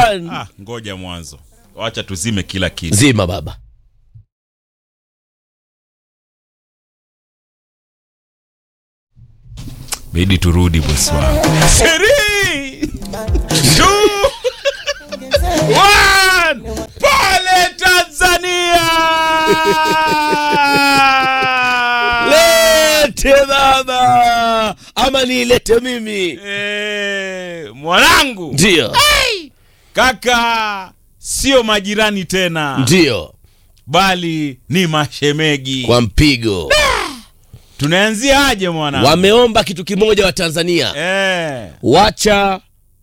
one Ah, ngoja mwanzo, wacha tuzime kila kitu. zima baba Bidi turudi bosi wangu. Three, two, one. Pale Tanzania. lete baba ama niilete mimi Eh, mwanangu ndio kaka, sio majirani tena, ndio bali ni mashemegi. kwa mpigo Tunaanzia aje mwanangu? wameomba kitu kimoja wa tanzania Eh, wacha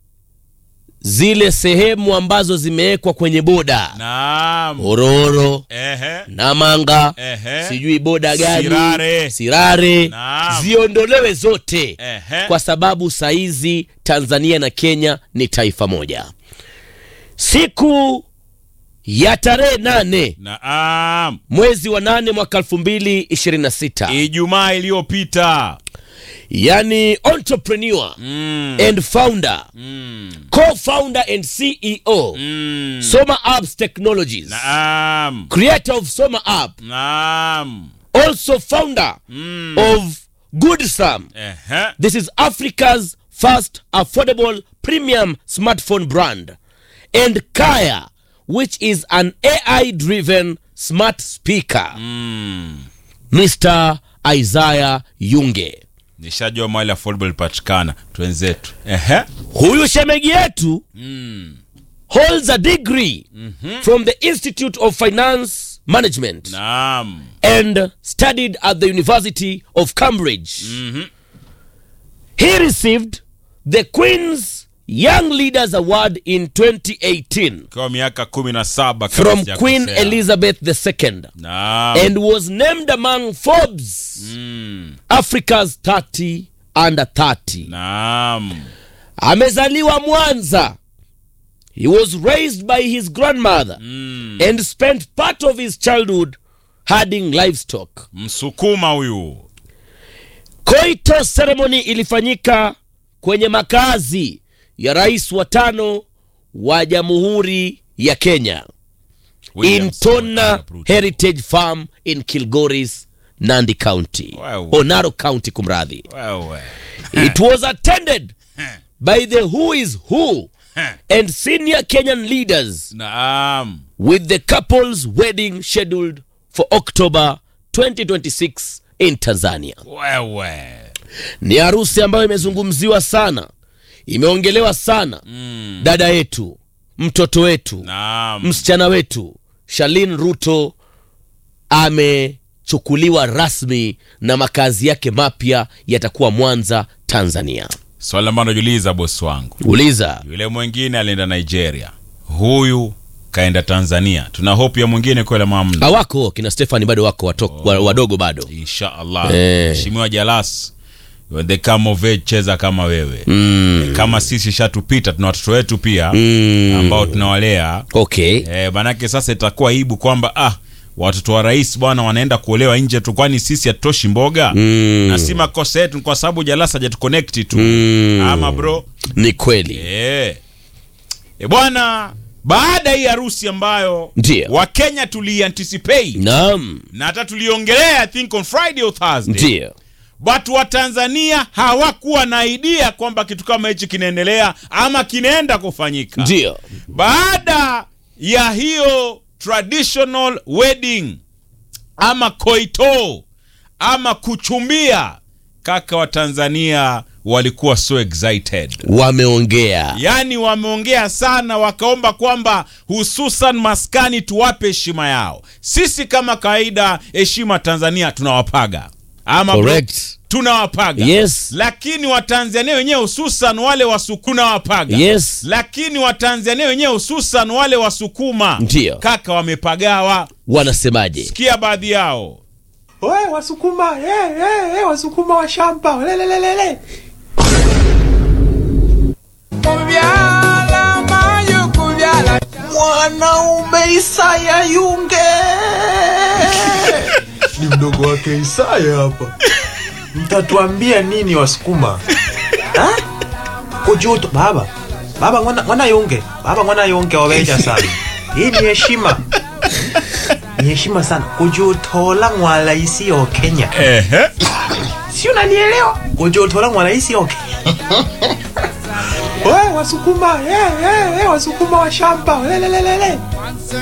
zile sehemu ambazo zimewekwa kwenye boda naam. ororo Ehe, namanga ehe. sijui boda gani Sirare. sirare Naam. ziondolewe zote Ehe. kwa sababu saizi tanzania na kenya ni taifa moja siku ya tarehe nane Naam. mwezi wa nane mwaka elfu mbili ishirini na sita Ijumaa iliyopita. yani entrepreneur Mm. and founder Mm. co-founder and ceo Mm. soma apps technologies Naam. creator of soma app Naam. also founder Mm. of good sam Ehe. this is africa's first affordable premium smartphone brand and kaya which is an ai driven smart speaker Mm. mr isaiah yunge Nishajua mahali affordable patikana. Twenzetu. Ehe. huyu shemegi yetu Mm. holds a degree from the institute of finance management Naam. and studied at the university of cambridge Mhm. he received the queen's young leaders award in 2018 Kwa miaka kumi na saba kama from sijakosea. queen elizabeth ii Naam. and was named among forbes Mm. africa's 30 under 30 Naam. amezaliwa mwanza he was raised by his grandmother Mm. and spent part of his childhood herding livestock Msukuma huyu. koito ceremony ilifanyika kwenye makazi ya rais wa tano wa jamhuri ya kenya William in Samoei tona Arap Ruto. heritage farm in kilgoris nandi county Wow. onaro county kumradhi Wewe. it was attended by the who is who and senior kenyan leaders Naam. with the couple's wedding scheduled for october 2026 in tanzania Wewe. ni harusi ambayo imezungumziwa sana imeongelewa sana Mm. dada yetu mtoto wetu Naam. msichana wetu shalin ruto amechukuliwa rasmi na makazi yake mapya yatakuwa mwanza tanzania Swali ambalo najiuliza bosi wangu. uliza Yule mwingine alienda Nigeria. Huyu kaenda Tanzania. Tuna hope ya mwingine kwela mamna. hawako kina stefani bado wako wato, wa- wadogo bado Insha Allah. Eh. Mheshimiwa Jalas. when they come of age cheza kama wewe. mm. Kama sisi shatupita tuna watoto wetu pia Mm. ambao tunawalea. okay Eh, manake sasa itakuwa aibu kwamba ah watoto wa rais bwana wanaenda kuolewa nje tu kwani sisi hatutoshi mboga Mm. na si makosa yetu ni kwa sababu jalasa hajatuconnect tu Mm. ama bro ni kweli Eh. E bwana, baada ya hii harusi ambayo Ndiyo. Wakenya tulianticipate naam na hata tuliongelea I think on Friday or Thursday, ndio but Watanzania hawakuwa na idea kwamba kitu kama hichi kinaendelea ama kinaenda kufanyika. ndio Baada ya hiyo traditional wedding ama koito ama kuchumbia, kaka wa Tanzania walikuwa so excited wameongea yaani wameongea sana wakaomba kwamba hususan maskani tuwape heshima yao sisi kama kawaida heshima tanzania tunawapaga ama bro, correct tunawapaga Yes. lakini watanzania wenyewe hususan wale wasukuna wapaga yes lakini watanzania wenyewe hususan wale wasukuma Ndiyo. kaka wamepagawa wanasemaje sikia baadhi yao We, wasukuma hey, hey, hey, wasukuma wa shamba lelelelele mwanaume Isaya Yunge ni mdogo wake Isaya hapa. Mtatuambia nini wasukuma Ha? kujuto baba baba mwana, mwana yunge baba mwana yunge waweja sana hii ni heshima ni heshima sana kujutola mwalaisi yo kenya Ehe. si unanielewa kujutola mwalaisi yo kenya we wasukuma hey, hey, hey, wasukuma wa shamba lelelelele